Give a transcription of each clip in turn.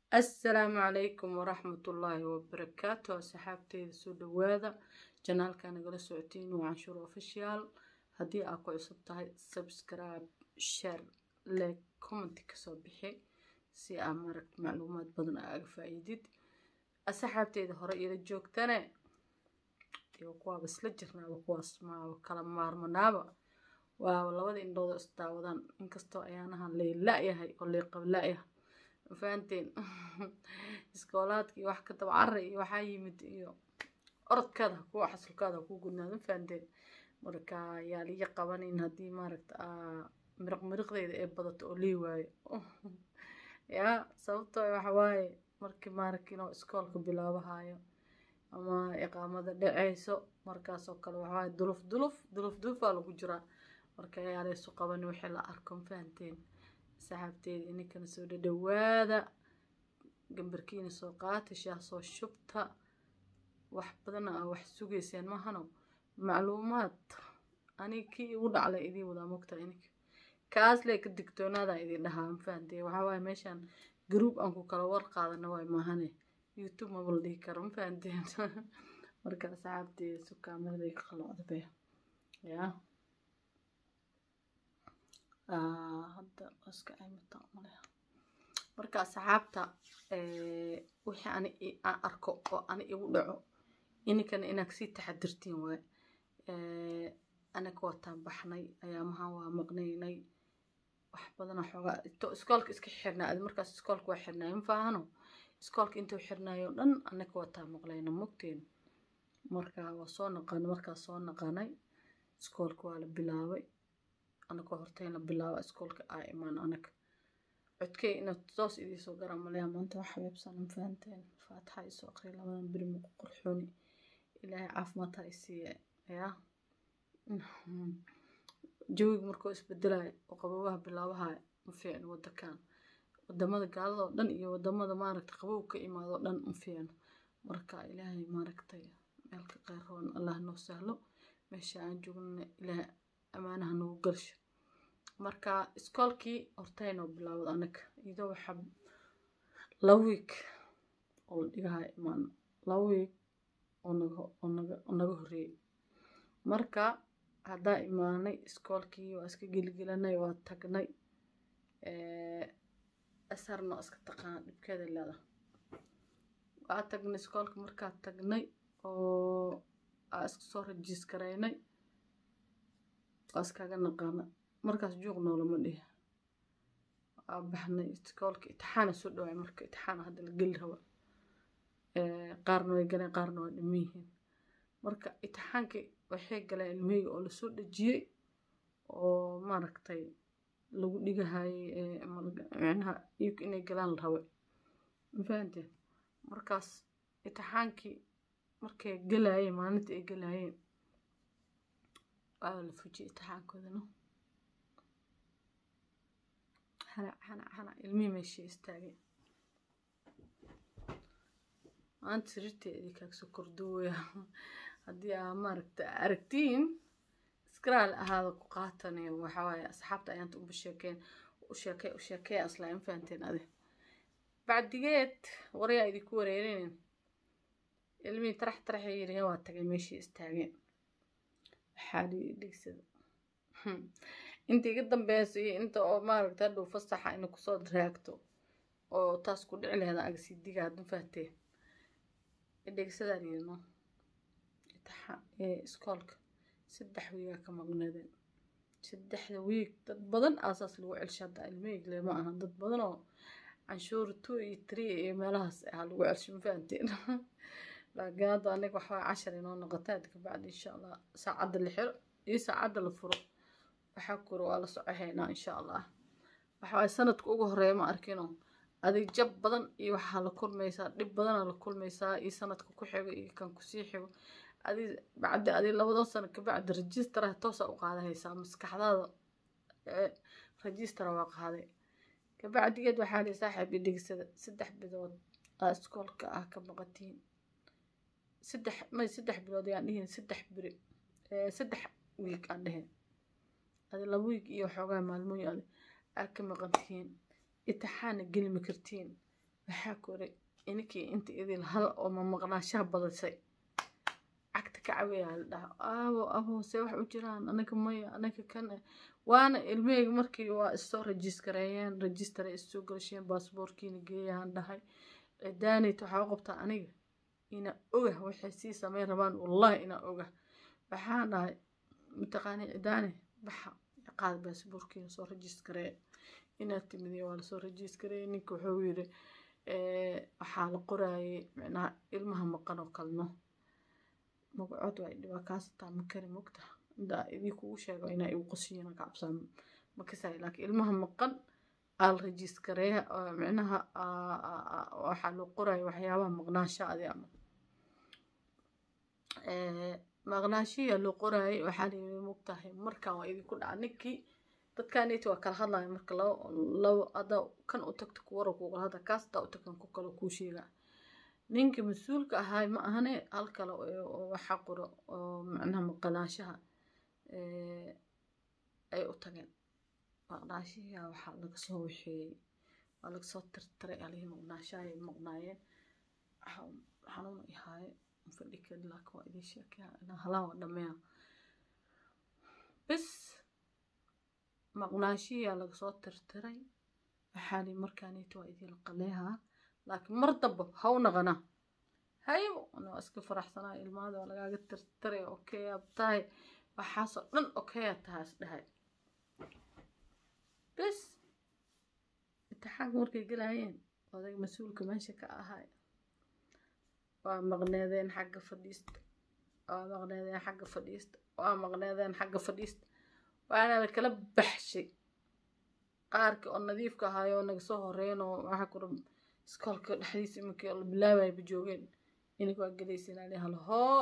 assalaamu calaykum waraxmatullaahi wabarakaatu asxaabteyda soo dhawaada janaalka nagala socotiin waa canshuur official haddii aad ku cusub tahay subscribe share like comment kasoo bixi si aa marag macluumaad badan aaga faa-iidid asxaabteyda hore ila joogtane iyo kuwaaba isla jirnaaba kuwaas maaba kala maarmanaaba waaba labada indhooda isdaawadaan inkastoo ayaanahan leela-yahay oo leeqabla-yahay fahanteen iskoolaadka iyo wax ka daba carra iyo waxaa yimid iyo orodkaada kuwa xasulkaada ku gudnaada fahanteen marka yaa liga qabanayn haddii maaragta miriq miriqdeeda ee badato oo lii waayo yaa sababtoo waxa waaye markii maaragta inuu iskoolka bilaabahayo ama iqaamada dhaceyso markaasoo kale waxawaaye duluf duluf duluf dulufaa lagu jiraa marka yaa laysu qabani wixii la arko fahanteen saxaabteeda ininkana soo dhadhawaada gambarkiina soo qaata shaah soo shubta wax badana aa wax sugayseen mahano macluumaad aniga kii igu dhaclay idiin wadaa mogta ininka kaas lee ka digtoonaada idin dhahaa mafahantee waxaa waaye meeshaan garuub aan ku kala war qaadana waay maahane youtube maba la dhihi karo mafahanteen marka saxaabteeda sukaamadaday ka qalocda be yaa hadda iska aymataa maleha marka asxaabta wixii ani aan arko oo ani igu dhaco ininkana inaad sii taxadirtiin waaye anaga wataan baxnay ayaamahan waa maqnaynay wax badana xoogaa to iskoolka iska xirnaa adi markaas iskoolka waa xirnaay ma faahano iskoolka intuu xirnaayo dhan anaga wataa maqlayna mogteen marka waa soo naqanay markaas soo naqanay iskoolka waa la bilaabay anagoo horteyn la bilaaba iskoolka aa imaan anaga codkey inaad toos idiisoo garaa maleha maanta wax xabeebsan ma fahanteen faatixa isoo aqriya labadan beri muku qurxooni ilaahay caafimaad ha isiiye yaa jawiga markuu isbedelayo oo qabowaha bilaabahayo ma fiicno wadankan wadamada gaalada oo dhan iyo wadamada maaragta qabow ka imaado o dhan ma fiicno marka ilaahay maaragtay meelka qeyroon allah noo sahlo meesha aan joognana ilaahay amaanaha nagu galsho marka iskoolkii horteynoo bilaawad anaga iyadoo waxaa laba wiig oo la dhigahayo imaano laba wiig oo naga oo naga oo naga horreeyey marka haddaa imaanay iskoolkii waa iska geligelanay waa tagnay asarna waa iska taqaana dhibkeeda leeda waa tagnay iskoolka markaa tagnay oo aa iska soo rajiis garaynay waa iskaga naqaana markaas juuq noolama dhihi waa baxnay iskoolka itixaana soo dhawaay marka itixaana hadda la geli raba qaarna way galeen qaarna waa dhiman yihiin marka itixaankii waxay galeen ilmiheyga oo lasoo dhejiyey oo maaragtay lagu dhigahayey micnaha iyuka inay galaan la rabay mafahanteen markaas itixaankii markay galaayeen maalinta ay galaayeen waa la fujiyey itixaankoodana hanac hanac hanac ilmihii meeshii istaageen maanta sariirteedii kaagsoo kordowaya haddii aa maaragta aragtiin iskaraal ahaada ku qaatanayo waxaa waaye asxaabta ayaanta uba sheekeen u sheekey u sheekey aslaa ma fahanteen adi bacdigeed warayaa idinku wareerinin ilmihii tarax taraxay yiriheen waa tagay meeshii istaageen waxaa dhigsada inta iga dambeysa iyo inta oo maaragta hadhow fasaxa ina kusoo raagto oo taas ku dhici laheeda agasii diga hadma fahtee dhegsadaan yirino iskoolka saddex wiigaa ka maqnaadeen saddexda wiig dad badan aasaas lagu celsha hadda ilmeygle ma aha dad badan oo canshuur two iyo three iyo meelahaas ah lagu celsho ma fahanteen laakiin hadda aniga waxaa cashar inoo noqota hadda kabacdi insha allah saacadda la xiro iyo saacadda la furo waxaa kuro waa la socohaynaa insha allah waxawaaye sanadka ugu horeeya ma arkino adig jab badan iyo waxaa la kulmaysaa dhib badanaa la kulmaysaa iyo sanadka ku xigo iyo kan kusii xigo adi bacdi adi labadan sano kabacdi rajistaraha toosa u qaadahaysaa maskaxdaada rajistara waa qaaday kabacdigeed waxaa li saaxiib i dhegsada saddex bilood aa iskoolka ah ka maqatiin saddex may saddex bilood ayaan dhihin saddex biri saddex wiig aan dheheen adi laba wiig iyo xoogaa maalmooyin adi aa ka maqan tihiin itixaana geli ma kartiin waxaa koray ininkii inta idin hal oo mamaqnaashaha badisay cagta ka caweyaa la dhaha aabo abo see wax u jiraan anaga maya anaga kan waana ilmaheyga markii waa issoo rajistareeyeen rajistare issoo galasheen baasboorkiina geeyaan dhahay cidaanayt waxaa u qabtaa aniga ina ogah waxay sii sameyn rabaan wallahi inaa ogah waxaan dhahay mataqaani cidaane baxa qaad baasboorkiina soo rajistareeya inaad timidiya waa lasoo rajistareeyay ninka wuxuu yiri waxaa la qoraayay micnaha ilmaha maqan oo kalno magacood waa dhibaa kaasataa ma kari mogta indaa idii kugu sheego inaa igu qosiyin ka cabsaa ma kasay laakiin ilmaha maqan aa la rajistareeya micnaha waxaa loo qoraya waxyaabaha maqnaashaadi ama maqnaashiya loo qoraayay waxaa layiri mogtahay markaan waa idinku dhaca ninkii dadkaaniti waa kala hadlaya marka labo labo ada kan u tagto kuwara kugala hadla kaas hadaa u tagtan ku kale kuu sheega ninka mas-uulka ahaay ma ahane hal kale oo waxaa qoro oo macnaha maqnaashaha ay u tageen maqnaashiya waxaa laga soo waxeeyey waa laga soo tirtiray alihii maqnaashaha ay maqnaayeen xanuun ihaaye fadhi kari laakiin waa idin sheekaya inaa halaan waa dhameeya bis maqnaashiyaa laga soo tirtiray waxaa li markaanito waa idin qaleehaa laakiin mar damba ha u naqana haybo ana waa iska faraxsanaa ilmaada waa lagaaga tirtiray okeyaab tahay waxaasoo dhan okeya tahaas dhahay bis intixaanka markay gelaayeen odag mas-uulka meesha ka ahay waa maqneedeen xagga fadhiista waa maqneedeen xagga fadhiista waa maqneedeen xagga fadhiista waana la kala baxshay qaarkii oo nadiifka ahaayoo naga soo horeyn oo waxaa kura iskoolka dhexdiisa iminkii la bilaabayba joogeen ininka waa gelaysin ali hal hoo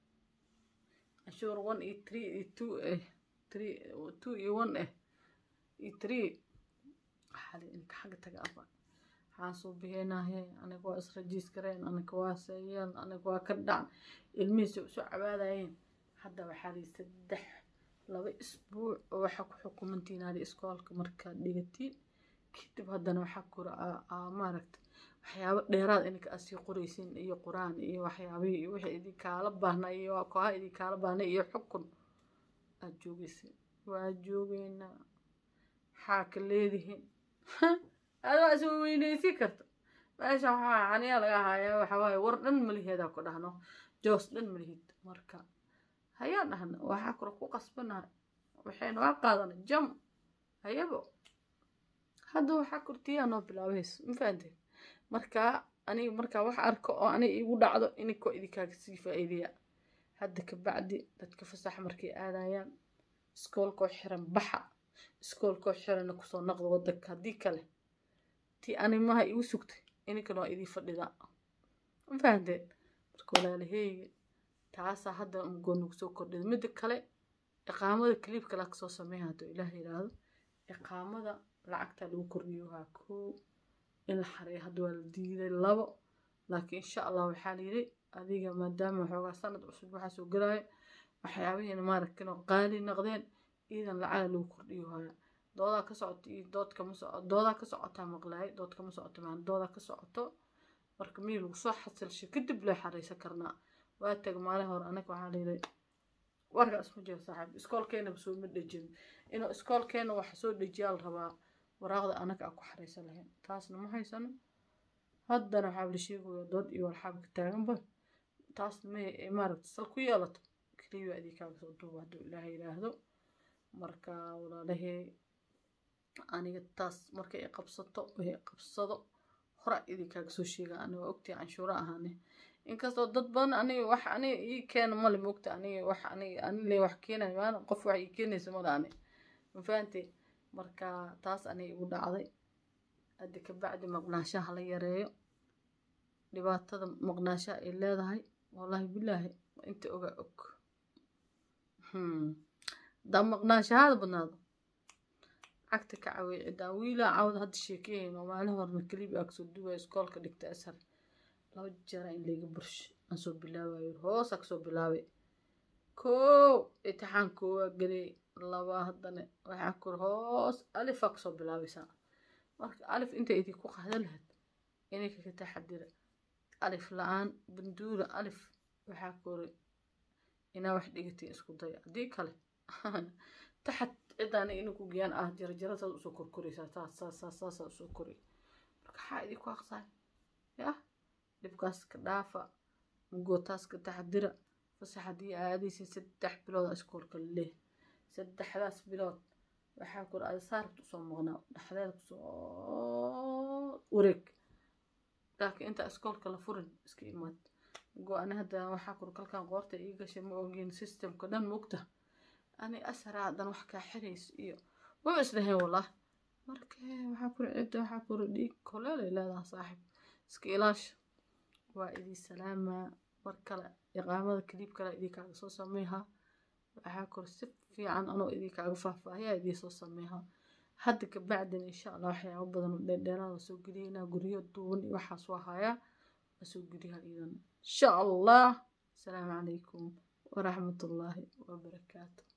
canshuur one iyo three iyo two eh three two iyo one eh iyo three waxaali inka xagga taga aba waxaan soo bixinahe aniga waa israjiiskareen aniga waa seeyeen aniga waa ka dhacan ilmihiisa usoo cabaadayeen hadda waxaa lii saddex laba isbuuc oo waxaa ku xukumantiin ali iskoolka markaad dhigatiin kadib haddana waxaa kura maaragta waxyaabo dheeraad ininka aad sii qoraysiin iyo qur-aan iyo waxyaabihii iyo wixii idinkaala baahnaa iyo kooha idinkaala baahnay iyo xukun aad joogaysiin waa joogeynaa maxaa ka leedihiin adoo is weyneysi karta meesha waxaa xaniyaa laga hayaa waxa waaye war dhan maliheedaa ku dhahno joos dhan malihid marka hayaa dhahna waxaa kula ku qasbanahay waxaynu waa qaadana jam hayabo hadda waxaa kurtiyaa noo bilaabayso ma fahanteen marka aniga markaa wax arko oo aniga igu dhacdo ininkoo idinkaaga sii faa'iideya hadda kabacdi dadka fasax markay aadayaan iskoolkoo xiran baxa iskoolkoo xirana kusoo naqda wadanka haddii kale tii animaha igu sugtay ininkana waa idii fadhidaa ma fahanteen marka walaalaheyga taasaa hadda mugoo nagu soo kordhida midda kale iqaamada kaliibka laa kasoo sameeya hadduu ilaah yidhaahdo iqaamada lacagtaa lagu kordhiyo waa koo in la xareeyo hadda waa la diiday labo laakiin insha allah waxaa layidhi adiga maadaama waxoogaa sanad cusub waxaa soo gelaayo waxyaabihiina maaragtin oo qaali naqdeen iidan lacaga lagu kordhiyo haya doodaa ka socoto iyo dood kama soco doodaa ka socotaa maqlaay dood kama socoto maan doodaa ka socoto marka mii lagu soo xasilshay kadib loo xareysan karnaa waa tag maalin hore anaga waxaa layidhi warkaas ma jiro saaxiib iskoolkeenaba soo ma dhejin inuu iskoolkeena wax soo dejiyaa la rabaa waraaqda anaga aan ku xareysan lahayn taasna ma haysano haddana waxaa la sheegaya dood iyo walxaabka taaganba taasna may maaragta sal ku yeelato keliya adii kaaga soo duuba hadduu ilaaha yidhaahdo marka walaalahey aniga taas markay i qabsato wixii qabsado hora idii kaaga soo sheega aniga waa ogtii canshuura ahaane inkastoo dad badan aniga wax aniga ii keena male moogta aniga wax aniga anile wax keenayo maana qof wax ii keenaysa male ani ma fahantay marka taas aniga igu dhacday hadda kabacdi maqnaashaha la yareeyo dhibaatada maqnaashaha ay leedahay wallaahi bilaahi inta ogaa og hadaa maqnaashahada badnaado cagta ka cawey cidaa wiilaa cawda hadda sheekeyayn oo maalin horna kelibi aa kasoo duwaya iskoolka dhigta ashar laba jeera in layga bursho aan soo bilaabayo hoosaa kasoo bilaabay koow itixaan koowaa geliyay laba haddana waxaa kur hoos alifaa kasoo bilaabaysaa marka alif inta idinku qaadan lahayd ininka ka taxadira alif la-aan banduula alif waxaa kori inaa wax dhigatiin isku daya haddii kale taxad cidaana ina ku geyaan ah jarajara saas usoo korkoraysaa taas saas saas saasaa usoo kori marka waxaa idinku aqsaay yah dhibkaas ka dhaafa mugootaas ka taxadira fasax haddii aadaysa saddex bilood aa iskoolka leh saddexdaas bilood waxaa kori ada saarabta usoo maqnaa dhexdeeda kusoo wareeg laakiin inta iskoolka la furin iska imaad go-ani hadda waxaa kori kalkan qoorta ii gashay ma ogin systemka dhan mugta ani asaraa haddana wax kaa xirayso iyo maba islahayn wallah marka waxaa kuri cidda waxaa kuri dhiig koleelay leedaha saaxib iska ilaasha waa idii salaamaa mar kale iqaamada kaliib kale idinkaaga soo sameehaa waxaa kori si fiican anoo idinkaaga faahfaahiyaa idii soo sameehaa hadda kabacdin insha allah waxyaabo badan oo dheerdheeraada soo geliyaynaa guryo duuban iyo waxaas waa hayaa waa soo geliyaa idan insha allah asalaamu calaykum waraxmatullaahi wabarakaatu